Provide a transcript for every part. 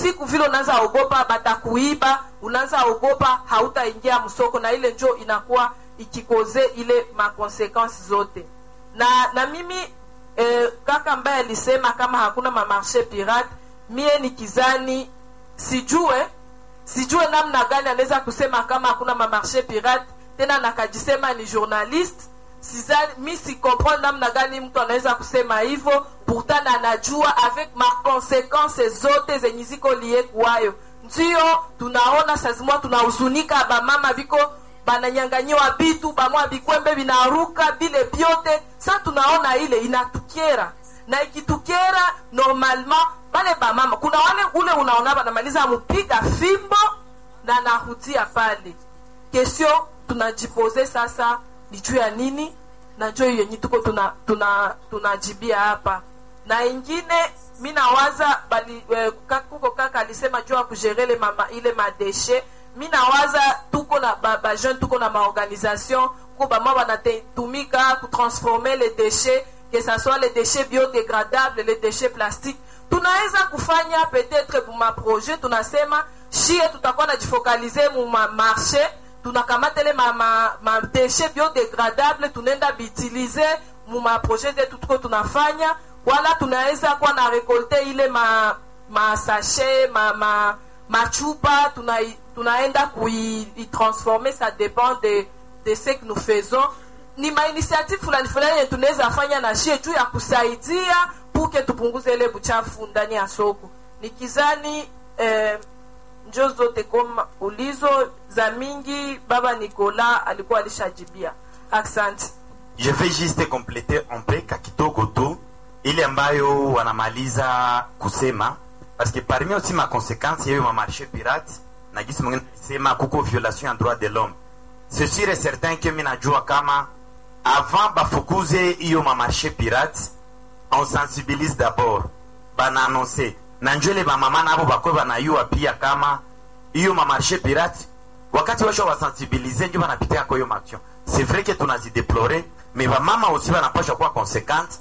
usiku vile unaanza ogopa batakuiba unaanza ogopa hautaingia msoko na ile njo inakuwa ikikoze ile makonsekansi zote na na mimi eh, kaka ambaye alisema kama hakuna mamarshe pirate mie ni kizani sijue sijue namna gani anaweza kusema kama hakuna mamarshe pirate tena nakajisema ni journaliste sizani mi si comprendre namna gani mtu anaweza kusema hivyo pourtant anajua avec makonsekanse zote zenye ziko lie kuwayo ndio tunaona sazimwa tunahuzunika bamama viko bananyanganyiwa bitu bamwa bikwembe binaruka bile byote sa tunaona ile inatukera na ikitukera normalement bale bamama kuna wale ule unaona banamaliza mupiga fimbo na nahutia pale kesio tunajipose sasa ni juu ya nini na njo hiyo yenye tuko tunajibia tuna, tunajibia hapa na ingine mi nawaza bali eh, kuko kaka alisema juu ya kugerele mama ile madeshe mi nawaza tuko na bajeune ba tuko na maorganisation ko bama banatumika kutransforme les déchets que ça soit les déchets biodégradables les déchets plastiques tunaweza kufanya peut-être muma projet tunasema shie tutakuwa najifokalize muma marché tunakamata ile madeshe ma, ma biodegradable tunaenda biutilize muma projet zetu tuko tunafanya wala tunaweza kuwa na rekolte ile ma masashe ma, ma, machupa tuna, tunaenda kuitransforme ça dépend de, de ce que nous faisons ni mainitiative fulani fulani yenye tunaweza fanya na shie juu ya kusaidia puke tupunguze ile buchafu ndani ya soko nikizani eh, njo zote koma ulizo za mingi baba Nicola alikuwa alishajibia. Asante. Je vais juste compléter un peu kakitoko tu ile ambayo wanamaliza kusema parce que parmi aussi ma conséquence yayo ma marché pirate na gisi mwingine alisema kuko violation ya droit de l'homme c'est sûr et certain que mimi najua kama avant bafukuze hiyo ma marché pirate on sensibilise d'abord bana annoncer na njwele bamama nabo bakwe banayua pia kama hiyo mamarshe pirate wakati washo wasensibilize njo banapitia kwa hiyo maction c'est vrai que tunazideplore me bamama aussi banapasha kuwa consequente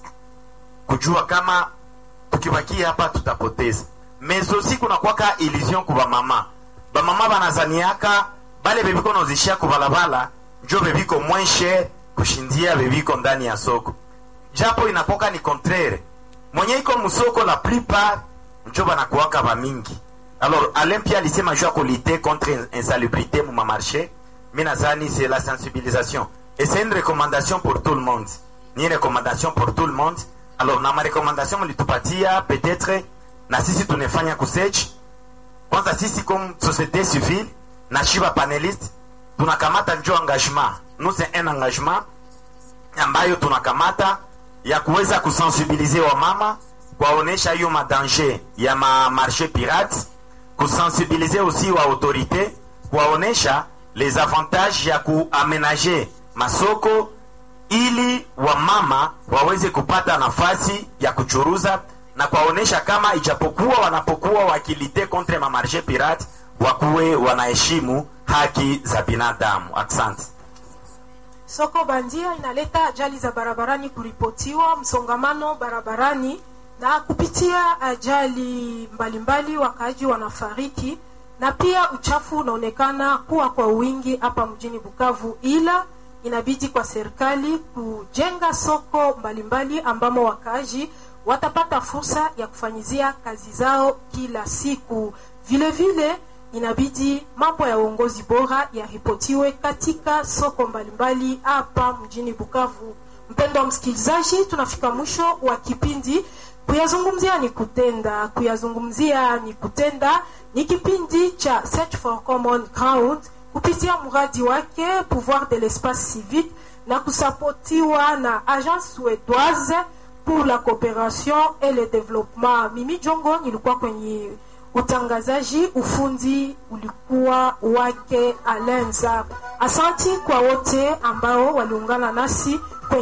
kujua kama tukibakia hapa tutapoteza mais aussi kunakwaka illusion ku bamama bamama banazaniaka bale bebiko nozishia kubalabala njo bebiko moins cher kushindia bebiko ndani ya soko japo inapoka ni contraire mwenye iko musoko la plupart njo banakuwaka bamingi alors alain pia alisema juu ya kulite contre insalubrité muma marché mi nazani c'est la sensibilisation et c'est une recommandation pour tout le monde ni recommandation pour tout le monde alors na marekomandation mlitupatia peut-être na sisi tunefanya kusearch kwanza sisi comme société civile na shiba paneliste tunakamata njo engagement nous c'est un engagement ambayo tunakamata ya kuweza kusensibilize wamama kuwaonesha hiyo madanger ya mamarché pirate kusensibilize aussi wa autorité kuwaonesha les avantages ya kuamenager masoko ili wamama waweze kupata nafasi ya kuchuruza na kuwaonesha kama ijapokuwa wanapokuwa wakilite contre mamarché pirate wakuwe wanaheshimu haki za binadamu asante Soko bandia inaleta ajali za barabarani kuripotiwa, msongamano barabarani na kupitia ajali mbalimbali wakaaji wanafariki, na pia uchafu unaonekana kuwa kwa wingi hapa mjini Bukavu, ila inabidi kwa serikali kujenga soko mbalimbali ambamo wakaaji watapata fursa ya kufanyizia kazi zao kila siku. Vile vile inabidi mambo ya uongozi bora yaripotiwe katika soko mbalimbali hapa mjini Bukavu. Mpendo wa msikilizaji, tunafika mwisho wa kipindi kuyazungumzia ni kutenda, kuyazungumzia ni kutenda ni kipindi cha Search for Common Ground kupitia mradi wake Pouvoir de l'espace civique na kusapotiwa na Agence Suédoise pour la coopération et le développement. Mimi Jongo nilikuwa kwenye utangazaji, ufundi ulikuwa wake Alenza. Asanti kwa wote ambao waliungana nasi